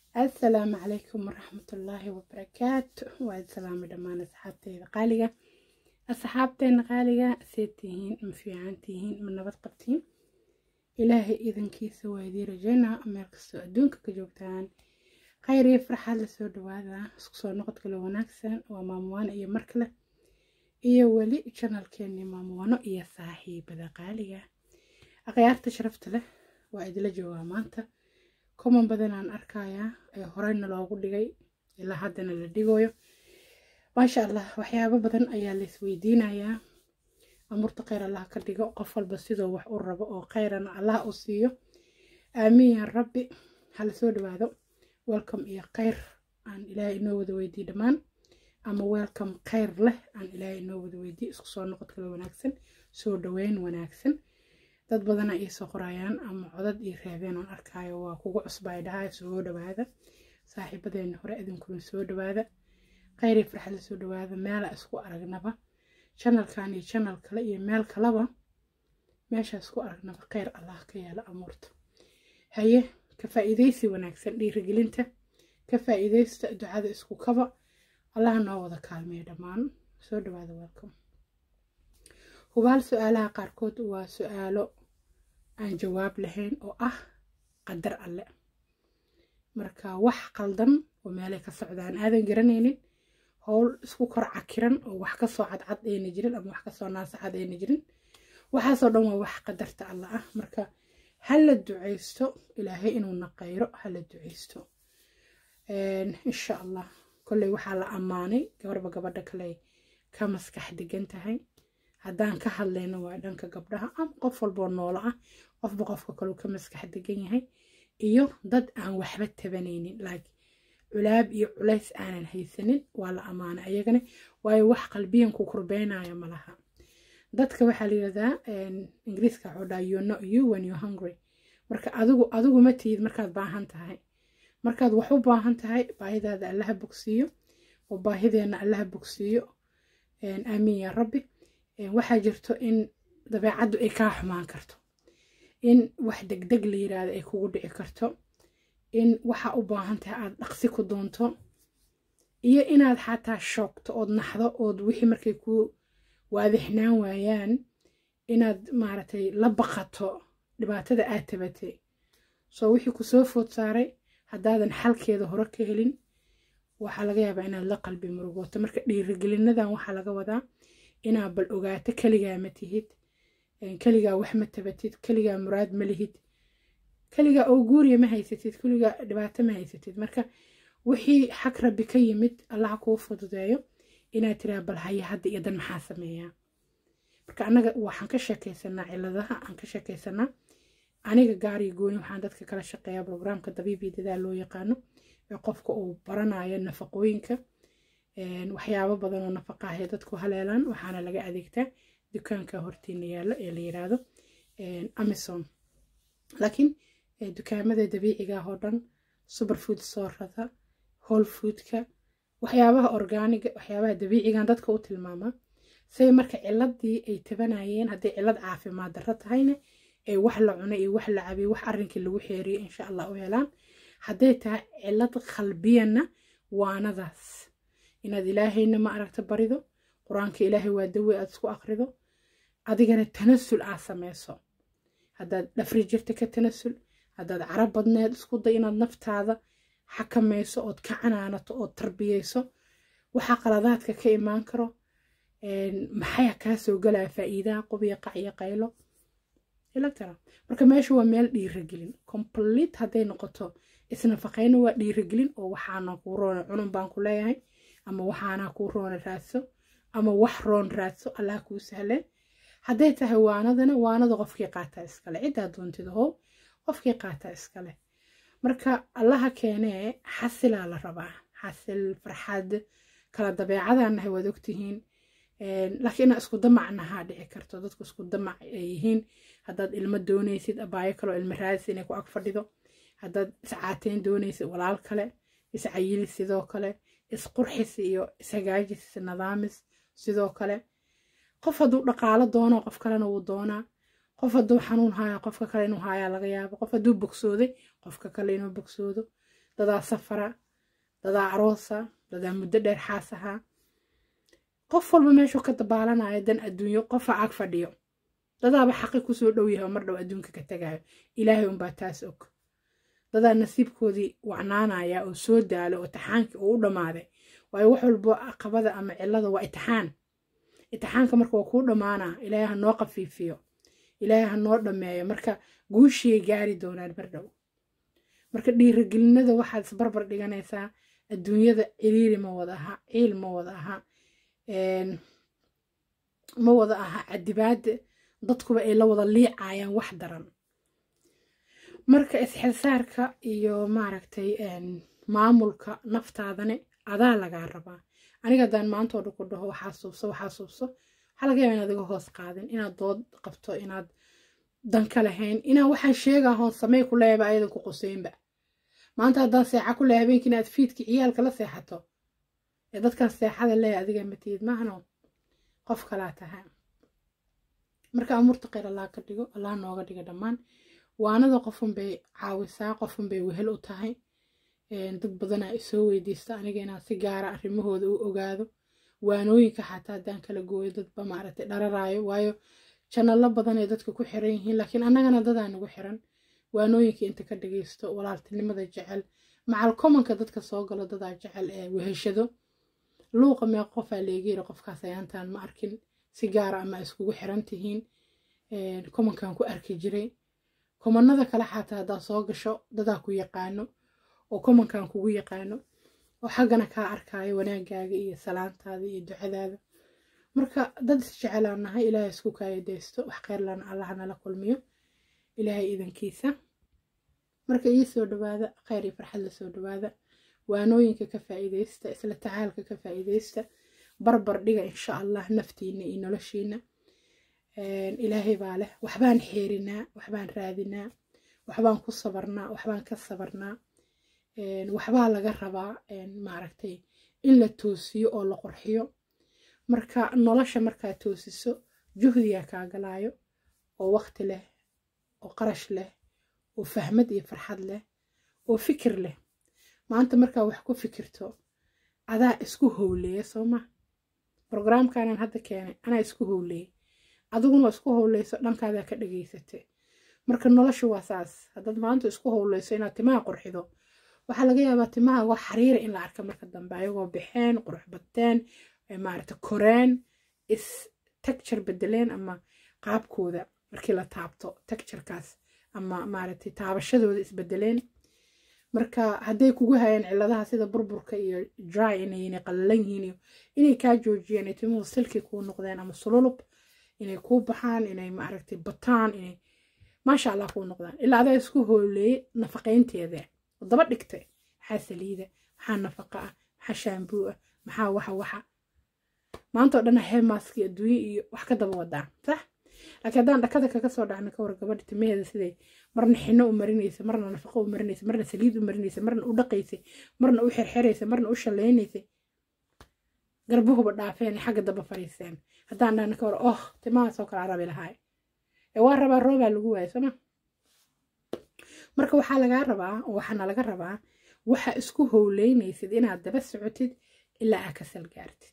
assalaamu calaykum waraxmatullaahi wabarakaatu waa salaami dhammaan asxaabteyda qaaliga asxaabteena qaaliga seed tihiin ma fiican tihiin ma nabad qabtiin ilaahay idankiisa waa idii rajaynaa meel kastoo adduunka ka joogtaan khayr iyo farxaad lasoo dhawaada isku soo noqod kale wanaagsan waa maamuwaano iyo mar kale iyo weli janalkeeni maamuwaano iyo saaxiibada qaaliga akhyaarta sharafta leh waa idila joogaa maanta kuman badanaan arkayaa ee horeyna loogu dhigay ilaa haddana la dhigayo maasha allah waxyaabo badan ayaa la isweydiinayaa amurta kheyr allah ka dhigo qof walba sidoo wax u rabo oo kheyrana allah u siiyo aamiin yaa rabbi hala soo dhawaado welcome iyo kheyr aan ilaahay inoo wada weydiye dhammaan ama welcome kheyr leh aan ilaahay inoo wada weydiye isku soo noqod kale wanaagsan soo dhaweyn wanaagsan dad badana ii soo qorayaan ama codad ii reebeen oon arkaayo waa kugu cusbay dhahay soo dhawaada saaxiibadeena hore idinkuna soo dhawaada kheyri farxada soo dhawaada meela isku aragnaba janalkan iyo janal kale iyo meel kaleba meesha isku aragnaba kheyr allah ka yeelo amuurta haye ka faa'iidaysi wanaagsan dhiirigelinta ka faa'iidaysta ducada isku kaba allah noo wada kaalmeeyo dhammaan soo dhawaada welcome hubaal su-aalaha qaarkood waa su-aalo aan jawaab lahayn oo ah qadar alle marka wax qaldan oo meelay ka socdaan aadan garanaynin howl isku kor cakiran oo wax kasoo cadcad ayna jirin ama wax kasoo naasaxad ayna jirin waxaasoo dhan waa wax qadarta alle ah marka hala duceysto ilaahay inuu naqayro hala duceysto insha allah kolley waxaa la ammaanay gabarba gabadha kale ka maskax degan tahay haddaan ka hadlayno waa dhanka gabdhaha ama qof walboo noolo ah qofba qofka kaleu ka maskax degan yahay iyo dad aan waxba tabanaynin like culaab iyo culays aanan haysanin waa la ammaanay ayagana waayo wax qalbiyan ku kurbeynaya malaha dadka waxaa la yidhahdaa ingiriiska waxuu dhaha you know you when you hungry marka adigu adigu ma tihid markaad baahan tahay markaad wax u baahan tahay baahidaada allaha bogsiiyo oo baahideenna allaha bogsiiyo aamiin yaa rabbi waxaa jirto in dabeecaddu ay kaa xumaan karto in wax degdeg la yiraahdo ay kugu dhici karto in waxa u baahan tahay aada dhaqsi ku doonto iyo inaad xataa shoogto ood naxdo ood wixii markay ku waadixnaan waayaan inaad maaragtay la baqato dhibaatada aad tabatay soo wixii kusoo food saaray haddaadan xalkeeda hore ka helin waxaa laga yaabaa inaad la qalbi murugooto marka dhiirigelinadan waxaa laga wadaa inaad bal ogaato keligaa ma tihid keligaa wax ma tabatid keligaa muraad ma lihid keligaa oo guuriya ma haysatid keligaa dhibaato ma haysatid marka wixii xag rabbi ka yimid allaha kuu fududeeyo inaad tiraa bal haya hadda iyo dan maxaa sameeyaa marka annaga waxaan ka sheekaysanaa ciladaha aan ka sheekaysanaa aniga gaariyo gooni waxaan dadka kala shaqeeyaa brograamka dabiibii dadaal loo yaqaano ee qofka uu baranayo nafaqooyinka waxyaabo badan oo nafaqahay dadku haleelaan waxaana laga adeegtaa dukaanka hortiina yaalo ee la yiraahdo amison laakiin dukaamada dabiiciga oo dhan superfood soorada whole foodka waxyaabaha orgaaniga waxyaabaha dabiicigan dadka u tilmaamaa say marka ciladii ay tabanayeen hadday cilad caafimaad darro tahayna ay wax la cunay iyo wax la cabay wax arrinkii lagu xeeriyay insha allah u helaan hadday tahay cilad qalbiyana waanadaas inaad ilaahayna ma aragta barido qur-aanka ilaahay waa dawe aad isku akrido adigana tanasul aad sameyso haddaad dhafri jirta ka tanasul haddaad carab badneed isku day inaad naftaada xakamayso ood ka canaanato ood tarbiyeyso waxaa qaladaadka ka imaan karo maxaya kaa soo galaya faa'iidaha qubiya qac iyo qaylo ilagtara marka meesha waa meel dhiiragelin complete hadday noqoto isnafaqayna waa dhiiragelin oo waxaana kuu roona cunun baan ku leeyahay ama waxaana kuu roona raadso ama wax roon raadso allah kuu sahleen hadday tahay waanadana waanada qofkii qaataa iskale ciddaa doontida how qofkii qaataa iskale marka allaha keenee xasilaa la rabaa xasil farxad kala dabeecadaanahay waad ogtihiin laakiin inaa isku damacnahaa dhici karto dadku isku damac ay yihiin haddaad ilmo doonaysid abaayo kaloo ilmo raadis inay ku ag fadhido haddaad iscaateyn doonaysid walaal kale iscayili sidoo kale isqurxis iyo ishagaajis isnadaamis sidoo kale qof hadduu dhaqaalo doono qof kalena wuu doonaa qof hadduu xanuun haayo qofka kale inuu haayaa laga yaabo qof hadduu bogsooday qofka kale inuu bogsoodo dadaa safara dadaa aroosa dadaa muddo dheer xaas ahaa qof walba meeshuu ka dabaalanaya dan adduunyo qofa ag fadhiyo dadaaba xaqi kusoo dhow yahay oo mar dhow adduunka ka tagayo ilaahay unbaa taas og dadaa nasiibkoodii wacnaanaya oo soo daalo oo itixaankii uu u dhammaaday waayo wax walbo caqabada ama cillada waa itixaan itixaanka marka waa kuu dhammaanaa ilaahay ha noo qafiifiyo ilaahay ha noo dhammeeyo marka guushiyay gaari doonaan mar dhow marka dhiirigelinada waxaad isbarbar dhiganaysaa adduunyada ciriiri ma wada aha ciil ma wada aha ma wada aha cadibaada dadkuba ay la wada liicayaan wax daran marka isxilsaarka iyo maaragtay maamulka naftaadane adaa lagaa rabaa aniga haddaan maantoo dhan ku dhaho waxaa suubso waxaa suubso waxaa laga yaaba inaad iga hoos qaadin inaad dood qabto inaad danka lahayn inaan waxaan sheegaa hoon samey ku leeyaba ayadan ku quseynba maanta haddaan seexa ku leeya habeenkii inaad fiidki ciyaalka la seexato ee dadkaas seexada leeya adiga matiyid maahno qof kalaa tahay marka amuurta kheyr allah ka dhigo allah nooga dhiga dhammaan waanada qofun bay caawisaa qofun bay wehel u tahay dad badanaa isoo weydiista aniga inaan si gaara arrimahooda u ogaado waanooyinka xataa haddaan kala gooyo dadba maaragtay dhararaayo waayo janalo badan ay dadka ku xiran yihiin laakiin annagana dadaa nagu xiran waanooyinka inta ka dhageysto walaaltinimada jecel macal komanka dadka soo galo dadaa jecel ee weheshado luuqa mee qofaa leegayri qofkaas ayaantaan ma arkin si gaara ama iskugu xiran tihiin komankan ku arki jiray komanada kale xataa haddaa soo gasho dadaa ku yaqaano oo komankan kugu yaqaano oo xaggana kaa arkaayo wanaagaaga iyo salaantaada iyo ducadaada marka dad isjecelaan nahay ilaahay isku kaayadaysto wax kheyrlana allaha nala kulmiyo ilaahay idankiisa marka ii soo dhawaada kheyr iyo farxad la soo dhawaada waanooyinka ka faa'iidaysta isla tacaalka ka faa'iidaysta barbar dhiga insha allah naftiina iyo noloshiina ilaahay baa leh waxbaan xeerinaa waxbaan raadinaa waxbaan ku sabarnaa waxbaan ka sabarnaa waxbaa laga rabaa maaragtay in la toosiyo oo la qurxiyo marka nolosha markaa toosiso juhdiyaa kaa galaayo oo waqti leh oo qarash leh oo fahmad iyo farxad leh oo fikir leh maanta markaa wax ku fikirto adaa isku howleeya soo ma brograamkanan hadda keenay anaa isku howleeyay adiguna isku howleyso dhankaadaa ka dhageysatay marka nolosha waa saas haddaad maanta isku howleyso inaad timaha qurxido waxaa laga yaabaa timaha waa xariira in la arka marka dambe ayagoo baxeen qurux bateen maarata koreen is tagture bedeleen ama qaabkooda markii la taabto tagturekaas ama maaragtay taabashadooda isbedeleen marka hadday kugu hayaan ciladaha sida burburka iyo dry inay qallalan yihiin iyo inay kaa joojiyeen ay timuhu silki kuu noqdeen ama sululub inay kuu baxaan inay maaragtay bataan inay maasha allah kuu noqdaan ilaa adaa isku hooleeyey nafaqaynteeda oo daba dhigtay maxaa saliida maxaa nafaqa ah maxaa shaambuu ah maxaa waxa waxa maantao dhan heemaski adduunye iyo wax ka daba wadaa sax laakiin haddaan dhakada kaga soo dhacno ka war gabadha timaheeda siday marna xino u marinaysa marna nafaqo u marinaysa marna saliid u marinaysa marna u dhaqaysay marna u xirxiraysa marna u shallaynaysay garbuhuba dhaafeen xagga daba fariiseen haddaan dhahno ka war oh timahaasoo kale arabi lahaay ee waa rabaa roobaa lagu waaya sooma marka waxaa lagaa rabaa oo waxaana laga rabaa waxa isku howleynaysid inaad daba socotid ilaa aad ka salgaartid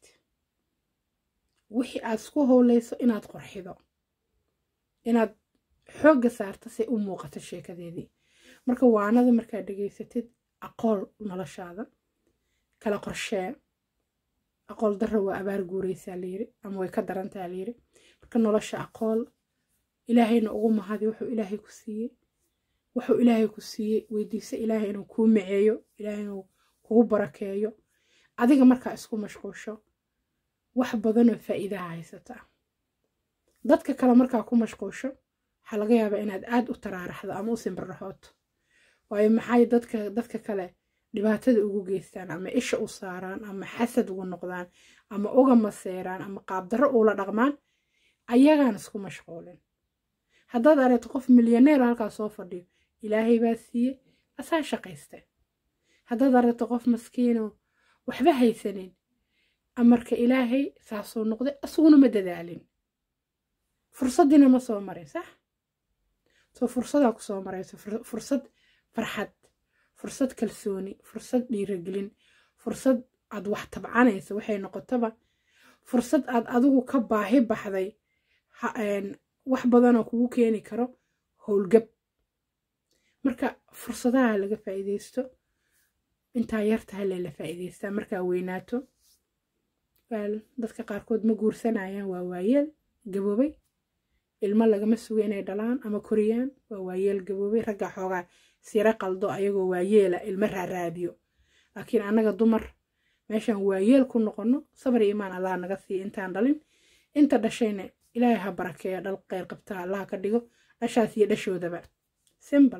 wixii aad isku howleyso inaad qorxido inaad xoogga saarto si u muuqato sheekadeedii marka waanada markaad dhegaysatid aqool noloshaada kala qorshee aqool darra waa abaar guuraysaa layiri ama way ka darantaa layiri marka nolosha aqool ilaahayna ugu mahadi wuxuu ilaahay ku siiyey wuxuu ilaahay ku siiyey weydiisa ilaahay inuu kuu maceeyo ilaahay inuu kugu barakeeyo adiga markaa isku mashquusho wax badanoo faa'iidaha haysataa dadka kale markaa ku mashquusho waxaa laga yaabaa inaad aad u taraaraxdo ama u simbirraxooto waayo maxay dadka dadka kale dhibaatada ugu geystaan ama isha u saaraan ama xasad ugu noqdaan ama uga maseeraan ama qaabdarro uula dhaqmaan ayagaan isku mashquulin haddaad aragto qof milyaneer halkaa soo fadhiyo ilaahay baa siiye asaa shaqaysta haddaad aragto qof maskiinoo waxba haysanin amarka ilaahay saasoo noqday asuguna ma dadaalin fursaddiina ma soo marin sax soo fursadaa ku soo marayso fursad farxad fursad kalsooni fursad dhiiragelin fursad aad wax tabcanaysa waxay noqotaba fursad aad adigu ka baahi baxday wax badanoo kugu keeni karo howlgab marka fursadaha laga faa'iidaysto intaa yartaha lela faa'iidaystaa markaa weynaato dadka qaarkood ma guursanayaan waa waayeel gaboobay ilmo lagama sugo inay dhalaan ama koriyaan waa waayeel gaboobay ragga xoogaa sira qaldo ayagoo waayeela ilmo raaraadiyo laakiin annaga dumar meeshaan waayeel ku noqono sabar iyo imaan allah naga siiya intaan dhalin inta dhashayna ilaahay ha barakeeya dhal qeyr qabtaa allah ka dhigo dhashaas iyo dhashoodaba simbal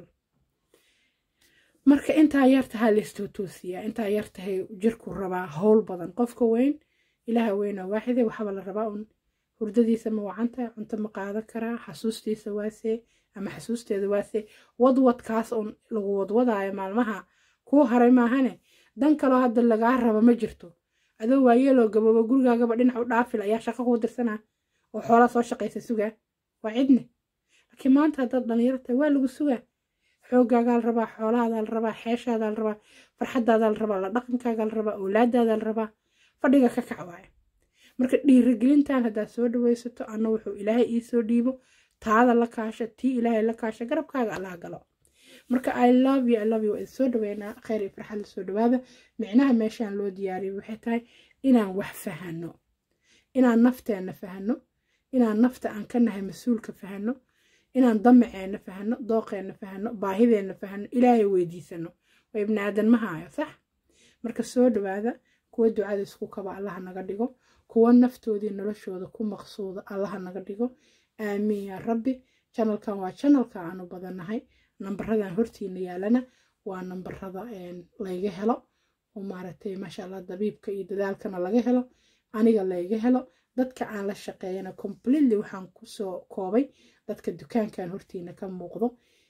marka intaa yartahaa laistootoosiyaa intaa yartahay jirku rabaa howl badan qofka weyn ilaaha weynaa waaxide waxaaba la rabaa un hurdadiisa ma wacanta cunto ma qaadan karaa xasuustiisa waasee ama xasuusteeda waasee wadwadkaas un lagu wadwadaayo maalmaha kuu haray maahane dan kaloo hadda lagaa raba ma jirto adoo waayeeloo gaboobo gurigaagaba dhinac u dhaafil ayaa shaqo kuu dirsanaa oo xoolaa soo shaqaysa sugaa waa cidne laakiin maanta haddaad dhallinyarta waa lagu sugaa xoogaagaa la rabaa xoolahaadaa la rabaa xeeshaadaa la rabaa farxadaadaa la rabaa la dhaqankaagaa la rabaa awlaadaadaa la rabaa fadhiga ka kac waaye marka dhiirigelintan haddaad soo dhawaysato anna wuxuu ilaahay ii soo dhiibo taada la kaasha tii ilaahay la kaasha garabkaaga allaha galo marka i love you i love you waa soo dhaweynaa kheyr iyo farxad la soo dhawaada micnaha meeshaan loo diyaariyay waxay tahay inaan wax fahano inaan nafteenna fahano inaan nafta aan ka nahay mas-uulka fahano inaan damaceenna fahano dooqeenna fahano baahideenna fahano ilaahay weydiisano waa ibni aadan ma haayo sax marka soo dhawaada kuwa ducada isku kaba allaha naga dhigo kuwa naftoodii noloshooda ku maqsuuda allaha naga dhigo aamiin yaa rabbi janalkan waa janalka aanu badannahay nambaradan hortiina yaalana waa nambarada layga helo oo maaragtay maasha allah dabiibka iyo dadaalkana laga helo aniga layga helo dadka aan la shaqeeyana completely waxaan kusoo koobay dadka dukaankan hortiina ka muuqdo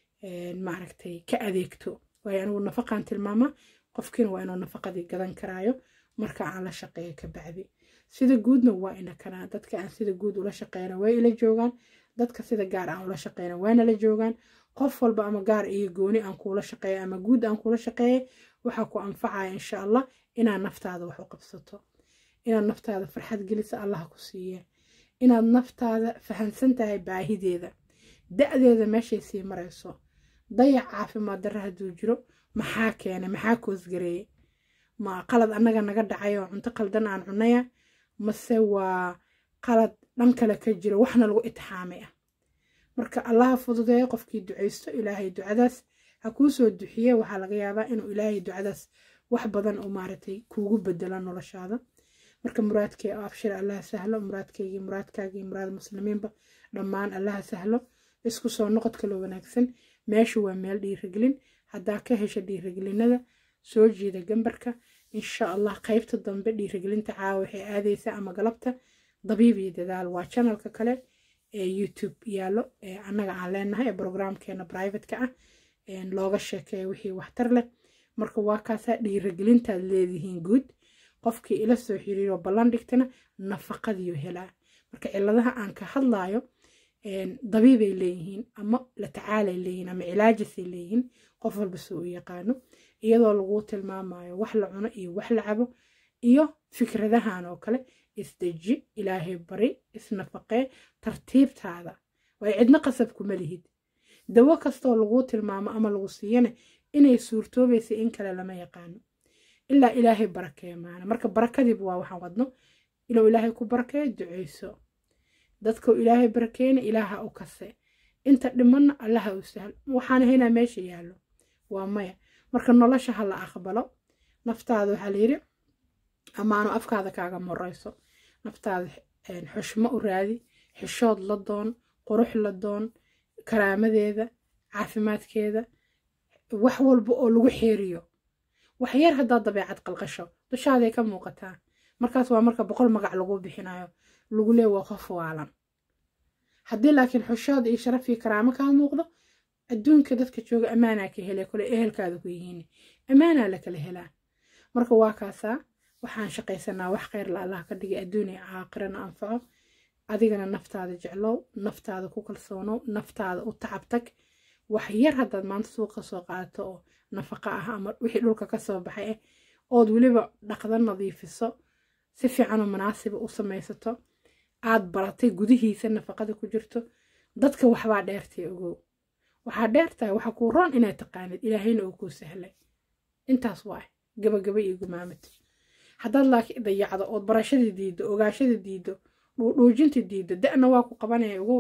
maaragtay ka adeegto waayo anigu nafaqaan tilmaama qofkiina waa inuu nafaqadii gadan karaayo marka aan la shaqeeyo ka bacdi sida guudna waa ina kanaa dadka aan sida guud ula shaqeyna way ila joogaan dadka sida gaar aan ula shaqeyna waana la joogaan qof walba ama gaar iyo gooni aan kuula shaqeeya ama guud aan kuula shaqeeya waxaa ku anfacaya insha allah inaad naftaada wax u qabsato inaad naftaada farxad gelisa allaha ku siiye inaad naftaada fahansan tahay baahideeda da-deeda meeshay sii marayso dayac caafimaad darra hadduu jiro maxaa keenay maxaa koosgareeyey ma qalad annaga naga dhacay oo cunto qaldan aan cunaya mase waa qalad dhan kale ka jiro waxna lagu itixaamay ah marka allaha fududeeyo qofkii ducaysto ilaahay ducadaas ha kuu soo duxiye waxaa laga yaabaa inuu ilaahay ducadaas wax badan oo maaragtay kuugu bedelo noloshaada marka muraadkee abshir allaha sahlo muraadkeygii muraadkaagii muraad muslimiinba dhammaan allaha sahlo isku soo noqod kalo wanaagsan meeshu waa meel dhiirigelin haddaa ka hesha dhiirigelinada soo jiida gambarka insha allah qaybta dambe dhiirigelinta caawa waxay aadaysaa ama galabta dabiib iyo dadaal waa janalka kale ee youtube yaallo ee annaga aan leenahay ee brograamkeena brivateka ah looga sheekeeya wixii waxtar leh marka waa kaasaa dhiirigelintaad leedihiin guud qofkii ila soo xiriiro ballan dhigtana nafaqadiyo helaa marka ciladaha aan ka hadlaayo dabiibay leeyihiin ama la tacaalay leeyihiin ama cilaajasay leeyihiin qof walba soo u yaqaano iyadoo laguu tilmaamayo wax la cuno iyo wax la cabo iyo fikradahan oo kale isdeji ilaahay bari isnafaqee tartiibtaada way cidno qasab kuma lihid dawo kastoo laguu tilmaamo ama lagu siiyana inay suurtoobaysa in kale lama yaqaano ilaa ilaahay barakeeya maana marka barakadiiba waa waxaan wadno inuu ilaahay ku barakeeyo duceyso dadkau ilaahay barakeeyna ilaaha u kase inta dhimanna allaha u sahlo waxaan haynaa meesha yaallo waa maya marka nolosha ha la aqbalo naftaada waxaa layidhi amaano afkaada kaaga moreyso naftaada xushmo u raadi xishood la doon qurux la doon karaamadeeda caafimaadkeeda wax walba oo lagu xeeriyo wax yar haddaad dabeecad qalqasho dushaaday ka muuqataa markaas waa marka boqol magac lagu bixinayo lagu lee waa qof waalan haddii laakiin xushood iyo sharaf iyo karaamo kaa muuqdo adduunka dadka jooga ammaanaa ka hele kole ehelkaada ku yihiin ammaanaa la kala helaa marka waa kaasaa waxaan shaqaysanaa wax kheyr la allah ka dhigay adduun iyo caaqirana anfaco adigana naftaada jeclow naftaada ku kalsoonow naftaada u tacabtag wax yar haddaad maanta suuqa soo qaadato oo nafaqa ah ama wixii dhulka ka soo baxay ah ood weliba dhaqda nadiifiso si fiicanoo munaasiba u samaysato aad baratay gudihiisa nafaqada ku jirto dadka waxbaa dheertay ogow waxaa dheertahay waxa kuu roon inaad taqaanid ilaahayna uu kuu sahlay intaas waa gabagaba iyo gumaamata haddaad laakiin dayacdo ood barashadii diiddo ogaashadii diiddo dhuudhuujintii diiddo da'na waa ku qabanaya ogow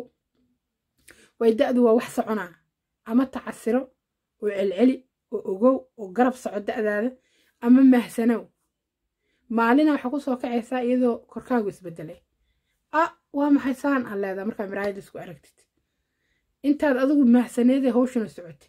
way da'du waa wax soconaa ama tacasiro oo celceli oo ogow oo garab soco da'daada ama mahsanow maalina waxaa ku soo kacaysaa iyadoo korkaagu isbedelay ah waa maxay saan aan leedaa markaa miraayada isku aragtid intaad adigu mahsaneedee hawshana socotay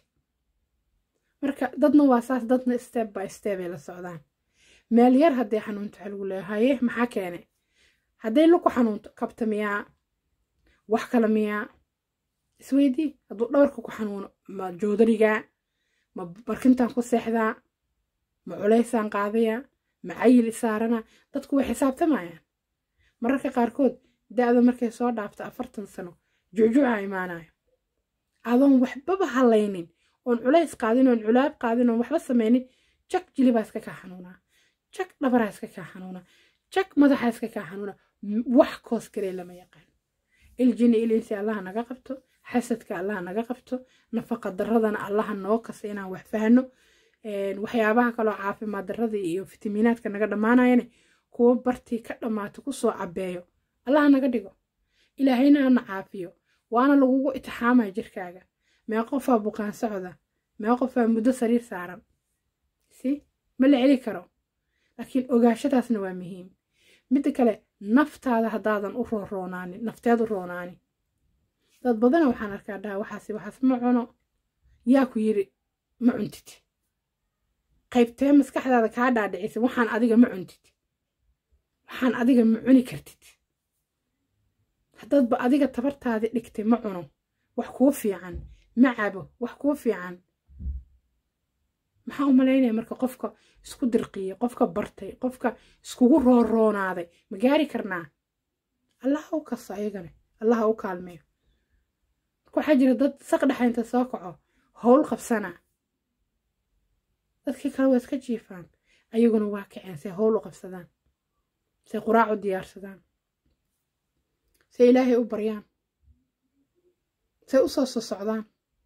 marka dadna waa saas dadna step by step ay la socdaan meel yar hadday xanuunto waxa lagu leeyahay haye maxaa keenay hadday luku xanuunto kabta miyaa wax kale miyaa isweydii hadduu dhabarka ku xanuuno ma joodarigaa ma barkintaan ku seexdaa ma culaysaan qaadayaa ma cayil isaarana dadku way xisaabtamayaan mararka qaarkood da'da markay soo dhaafto afartan sano juujuuca imaanayo adoon waxbaba halaynin oon culays qaadin oon culaab qaadin oon waxba samaynin jag jilibaa iska kaa xanuunaa jag dhabaraa iska kaa xanuunaa jag madaxaa iska kaa xanuunaa wax koos karee lama yaqaan iljini ilinsi allaha naga qabto xasadka allaha naga qabto nafaqa daradana allaha noo kasa inaan wax fahno waxyaabaha kaloo caafimaad daradii iyo fitamiinaadka naga dhammaanayane kuwo bartii ka dhammaato kusoo cabeeyo allaha naga dhigo ilaahayna hana caafiyo waana lagugu itixaamaya jirkaaga mee qofaa buqaan socda mee qofaa muddo sariir saaran si ma la celi karo laakiin ogaashadaasna waa muhiim midda kale naftaada haddaadan u rooroonaanin nafteed u roonaanin dad badana waxaan arkaa dhaha waxaasi waxaas ma cuno yaa ku yiri ma cuntid qaybtee maskaxdaada kaa dhaadhicisa waxaan adiga ma cuntid waxaan adiga ma cuni kartid haddaadba adiga tabartaadii dhigtay ma cuno wax kuu fiican ma cabo wax kuu fiican maxaa u malaynaya marka qofka isku dirqiyey qofka bartay qofka iskugu rooroonaaday ma gaari karnaa allaha u kasto ayagana allaha u kaalmeeyo marka waxaa jira dad saq dhexaynta soo kaco howl qabsana dadkii kale waa iska jiifaan ayaguna waa kaceen say howl u qabsadaan say quraac u diyaarsadaan say ilaahay u baryaan say u soo soo socdaan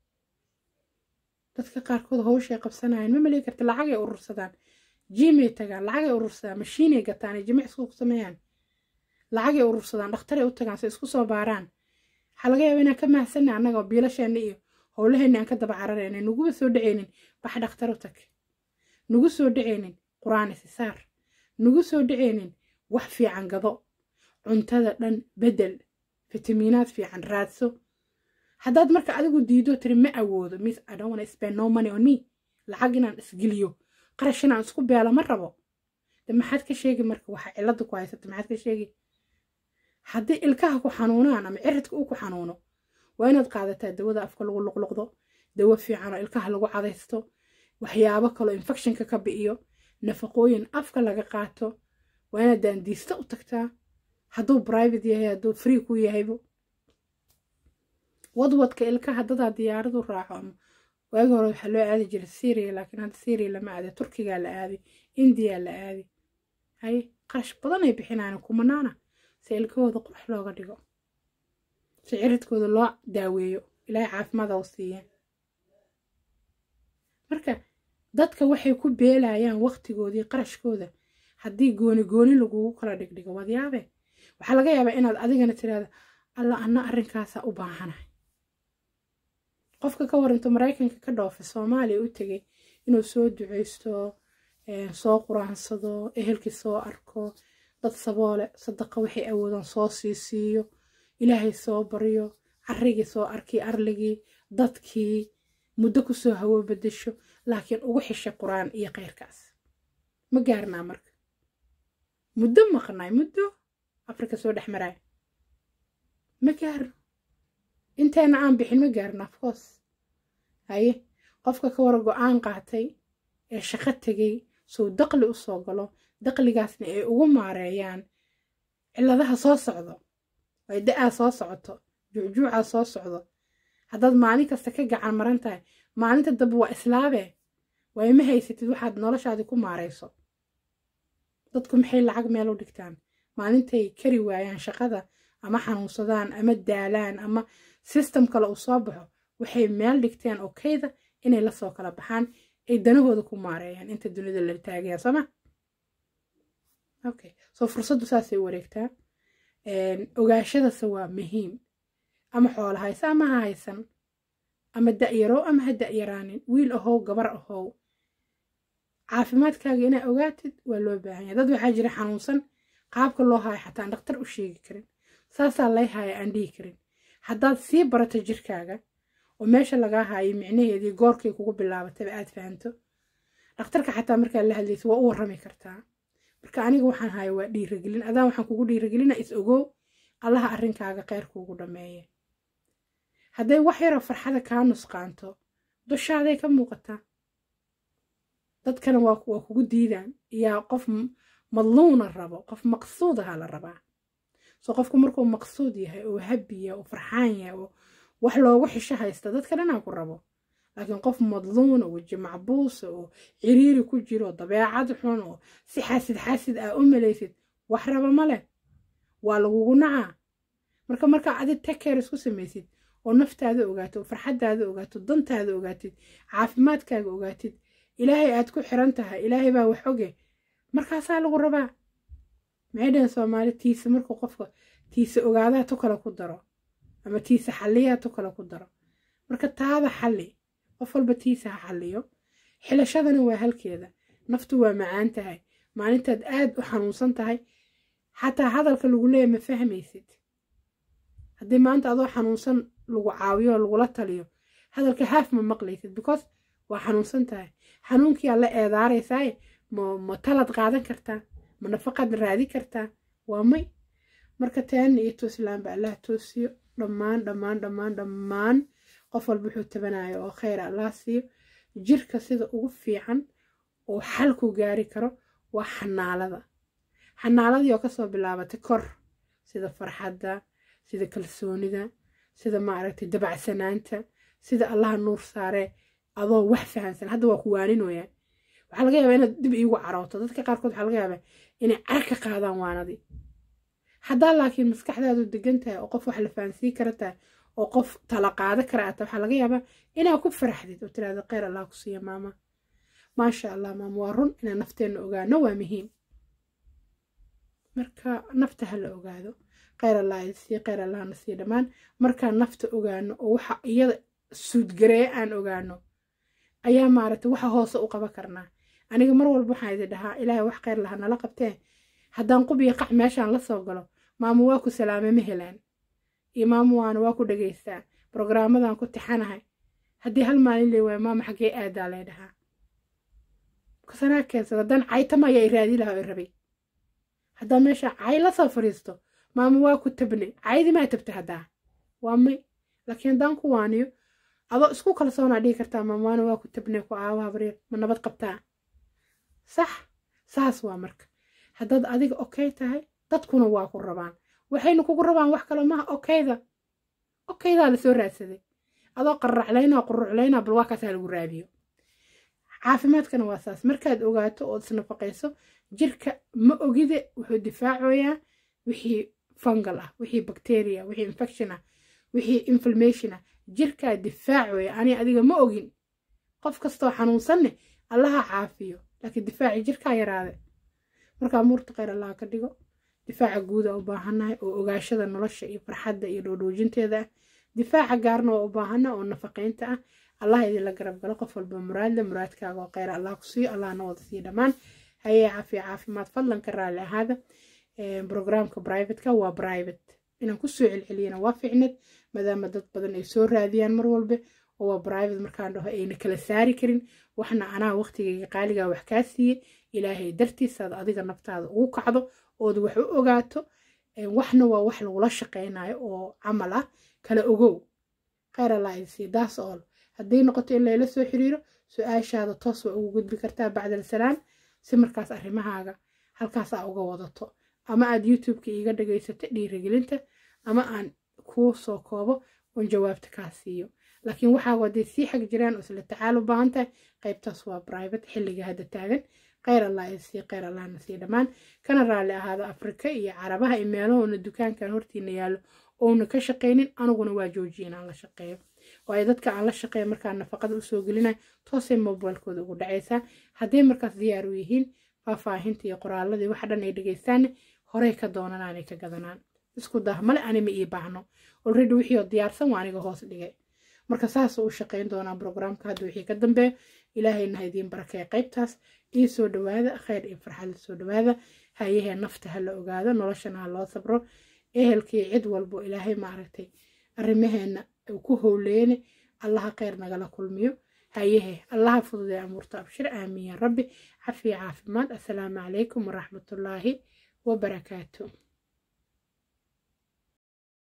dadka qaarkood howshay qabsanayaan ma malay karta lacagay urursadaan jiimay tagaan lacagay urursadaan mashiinay gataan ay jimicsigu ku sameeyaan lacagay urursadaan dhakhtaray u tagaan say isku soo baaraan waxaa laga yaaba inaan ka mahsanna annagoo biilasheenna iyo howlaheenna aan ka daba cararayna nuguba soo dhacaynin bax dhakhtar u tag nugu soo dhacaynin qur-aan isisaar nugu soo dhacaynin wax fiican gado cuntada dhan bedel fitamiinaad fiican raadso haddaad marka adigu diido tiri ma awoodo miss i don't wanna spend no money on me lacag inaan isgeliyo qarash inaan isku beelo ma rabo de maxaad ka sheegi marka waxa cilada ku haysata maxaad ka sheegi haddii ilkaha ku xanuunaan ama ciridka uu ku xanuuno waa inaad qaadataa dawada afka lagu luqluqdo dawo fiican oo ilkaha lagu cadaysto waxyaabo kaloo infectionka ka bi'iyo nafaqooyin afka laga qaato waa inaad daandiista u tagtaa hadduu private yahay hadduu free ku yahaybo wadwadka ilkaha dadaa diyaaradu raaco ama waagi hore waxaa loo aadi jiray syria laakiin hadda syria lama aada turkigaa la aaday indiyaa la aaday hay qarash badan ay bixinaan kumanaana si ilkahooda qurux looga dhigo si ciridkooda loo daaweeyo ilaahay caafimaada u siiyeen marka dadka waxay ku beelayaan waqtigoodii qarashkooda haddii gooni gooni lagugu kala dhigdhigo waad yaabe waxaa laga yaabaa inaad adigana tiraahdo alla anna arrinkaasaa u baahanahay qofka ka waranto maraykanka ka dhoofa soomaaliya u tegay inuu soo duceysto soo quraansado ehelkii soo arko dad saboole sadaqa waxay awoodaan soo sii siiyo ilaahay soo baryo carrigii soo arkii arligii dadkii muddo kusoo hawo bedesho laakiin ugu xishay qur-aan iyo kheyrkaas ma gaarnaa marka muddo maqnaay muddo afrika soo dhex maraay ma gaarno inteena aan bixin ma gaarno afcoos haye qofka ka wara go-aan qaatay ee shaqo tegay suu daqli u soo galo daqligaasna ay ugu maareeyaan cilladaha soo socdo ay da-aa soo socoto juucjuucaa soo socdo haddaad maalin kasta ka gacan maran tahay maalinta dambe waa islaabee waayo ma haysatid waxaad noloshaadii ku maarayso dadku maxay lacag meel u dhigtaan maalintay kari waayaan shaqada ama xanuunsadaan ama daalaan ama system kale uu soo baxo waxay meel dhigteen oo kayda inay lasoo kala baxaan ay danahooda ku maareeyaan inta dunida la taagaya sooma okay soo fursaddu saasay u wareegtaa ogaashadase waa muhiim ama xoola haysa ama ha haysan ama da'yarow ama ha da'yaraanin wiil ahow gabar ahow caafimaadkaaga inaa ogaatid waa loo baahan yahay dad waxaa jira xanuunsan qaabka loo haayo xataan dhakhtar u sheegi karin saasaa lay haaya aan dhihi karin haddaad sii barato jirkaaga oo meesha lagaa haayay micnaheedii goorkay kugu bilaabatayba aad fahanto dhakhtarka xataa markaa la hadlaysa waa u warrami kartaa marka aniga waxaan haya waa dhiiragelin adaan waxaan kugu dhiiragelina is ogow allaha arrinkaaga kheyr kuugu dhammeeye hadday wax yaroo farxada kaa nusqaanto dushaaday ka muuqataa dadkana waa kugu diidaan yaa qof madluuna rabo qof maqsuud ahaa la rabaa soo qofku markuu maqsuud yahay oo habiya oo farxaan yahay oo wax loogu xisho haysta dadka dhanaa ku rabo laakiin qof madluuna weji macbuusa oo ciriiri ku jiro dabeecad xun oo si xaasid xaasid aa u malaysid wax raba ma leh waa lagugu nacaa marka markaa adi takeer isku samaysid oo naftaada ogaato oo farxaddaada ogaato dantaada ogaatid caafimaadkaaga ogaatid ilaahay aad ku xiran tahay ilaahay baa wax oge markaasaa lagu rabaa maxay dhaheen soomaali tiisa markuu qofka tiisa ogaadaa tu kale ku daro ama tiisa xalliyaa tu kale ku daro marka taada xalli qof walba tiisa ha xalliyo xilashadana waa halkeeda naftu waa macaan tahay maalintaad aad u xanuunsan tahay xataa hadalka lagu leeya ma fahmaysid haddii maanta adoo xanuunsan lagu caawiyo oo lagula taliyo hadalka haaf ma maqlaysid because waa xanuunsan tahay xanuunkiyaa la eedaaraysaaye ma ma talad qaadan kartaa ma nafaqaad raadi kartaa waa may marka taana iyo toosilaanba allah toosiyo dhammaan dhammaan dhammaan dhammaan qof walba wuxuu tabanayo oo kheyr allah siiyo jirka sida ugu fiican oo xalku gaari karo waa xanaalada xanaaladii oo kasoo bilaabatay kor sida farxadda sida kalsoonida sida maaragtay dabacsanaanta sida allaha nuur saaree adoo wax fahansan hadda waa ku waaninooyaa waxaa laga yaabaa inaad dib iigu carooto dadka qaarkood waxaa laga yaabaa inay car ka qaadaan waanadii haddaa laakiin maskaxdaadu degan tahay oo qof wax la fahansiin kara tahay oo qof tala qaada kara aata waxaa laga yaabaa inaa ku faraxdid oo tiraahdo kheyr allah ku siiya maama maasha allah maama waa run inaan nafteenna ogaano waa muhiim marka nafta ha la ogaado kheyr allah idin kheyr allahna sii dhammaan markaan nafta ogaano oo waxa iyada suudgareeye aan ogaano ayaa maaragtay waxa hoose u qaban karnaa aniga mar walba waxaan idin dhahaa ilaahay wax kheyr laha nala qabtee haddaan qubiyo qac meeshaan la soo galo maamo waa ku salaame ma helaan iyo maamo waana waa ku dhegaystaa brograamadan ku tixanahay haddii hal maalin lee waayo maama xaggee aadaa lay dhahaa kasanaa keensada haddaan caytamaya i raadi lahaa i rabay haddaan meesha cay la soo fadhiisto maamo waa ku tabne caydi maa tabta haddaa waa may laakiin haddaan ku waaniyo adoo isku kalsoonaa dhihi kartaa maamo waana waa ku tabne ku aawaha baryar ma nabad qabtaa sax saas waa marka haddaad adiga okey tahay dadkuna waa ku rabaan waxayna kugu rabaan wax kale maha okeyda okeydaa lasoo raadsaday adoo qarraclaynaa quruclaynaa bal waa kaasaa lagu raadiyo caafimaadkana waa saas markaad ogaato ood isnafaqayso jirka ma ogide wuxuu difaacoyaa wixii fungal ah wixii bacteria wixii infection ah wixii inflammation ah jirkaa difaacoya ani adiga ma ogin qof kastoo xanuunsanne allaha caafiyo laakiin difaaci jirkaa yaraade markaa muurta kheyr allaha ka dhigo difaaca guuda u baahannahay oo ogaashada nolosha iyo farxadda iyo dhoodhoojinteeda ah difaaca gaarna waa u baahana oo nafaqaynta ah allah idinla garab galo qof walba muraadle muraadkaaga oo kheyr allah ku siiyo allahna wada siiyo dhammaan hayee caafiya caafimaad fadlan ka raalli ahaada brograamka brivateka waa private inaan kusoo celceliyana waa ficnad maadaama dad badan ay soo raadiyaan mar walba oo waa private markaan dhaho ayna kala saari karin waxna anaa waqtigayga qaaligaa wax kaa siiyey ilaahay dartiisaad adiga naftaada ugu kacdo ood wax u ogaato waxna waa wax lagula shaqaynayo oo camal ah kala ogow kheyr allah idin daas ool hadday noqoto in layla soo xiriiro su-aashaada toos waa ugu gudbi kartaa bacdal salaam si markaas arrimahaaga halkaas aa uga wadato ama aad youtubeka iiga dhagaysato dhiirigelinta ama aan kuu soo koobo oon jawaabta kaa siiyo laakiin waxaa hadday sii xag jiraan oo isla tacaal u baahan tahay qaybtaas waa private xilliga hadda taagan kheyr allah ay sii kheyr allahna sii dhammaan kana raalli ahaado afrika iyo carabaha iyo meelahoona dukaankan hortiina yaallo ouna ka shaqaynin aniguna waa joojiya inaan la shaqeeyo waayo dadka aan la shaqeeya markaa nafaqada usoo gelinayo toosay mobilkooda ugu dhacaysaa hadday markaas diyaar u yihiin faahfaahinta iyo qoraaladii waxa dhan ay dhegaystaanne horey ka doonanaanay ka gadanaan isku dah male anima ii baahno olredy wixii oo diyaarsan waa aniga hoos dhigay marka saasuu u shaqayn doonaa brograamka hadda wixii ka dambeeya ilaahayna ha idiin barakeeya qaybtaas ii soo dhawaada khayr iyo farxad soo dhawaada hayahee nafta ha la ogaado noloshana ha loo sabro ehelkii cid walbo ilaahay maaragtay arrimaheena uu ku howleene allaha khayr nagala kulmiyo hayehe allaha fududee amuurta abshir aamiin ya rabbi cafiya caafimaad assalaamu calaykum waraxmatullaahi wabarakaatu